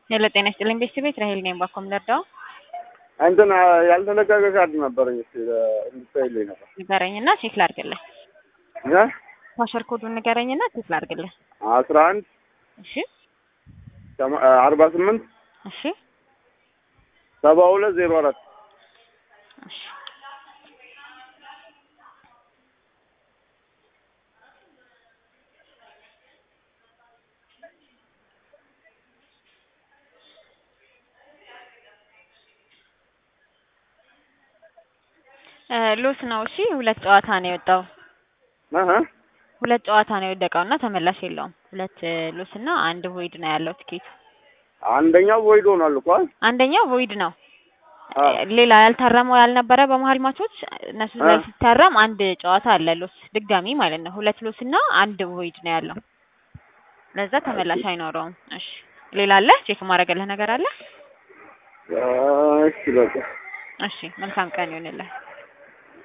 ሄሎ ጤና ይስጥልኝ ቤተሰቤት ራሄል ነኝ። ባኮም ለርዳው እንትን ያልተለቀቀ ካርድ ነበረኝ እስኪ እንድታይልኝ ነበር። ንገረኝና ቼክ ላድርግልህ። እ ፓስወርድ ኮዱን ንገረኝና ቼክ ላድርግልህ። አስራ አንድ እሺ አርባ ስምንት እሺ ሰባ ሁለት ዜሮ አራት እሺ ሉስ ነው። እሺ ሁለት ጨዋታ ነው የወጣው። እህ ሁለት ጨዋታ ነው የወደቀው እና ተመላሽ የለውም። ሁለት ሉስ እና አንድ ቮይድ ነው ያለው ቲኬቱ። አንደኛው ወይዶ ሆኗል እኮ አይደል? አንደኛው ቮይድ ነው። አዎ። ሌላ ያልታረመው ያልነበረ በመሀል ማቾች እነሱ ላይ አ። ሲታረም አንድ ጨዋታ አለ ሉስ ድጋሚ ማለት ነው። ሁለት ሉስ እና አንድ ቮይድ ነው ያለው። ለዛ ተመላሽ አይኖረውም። እሺ ሌላ አለ ቼክ ማድረግልህ ነገር አለ? እሺ በቃ እሺ መልካም ቀን ይሁንልህ።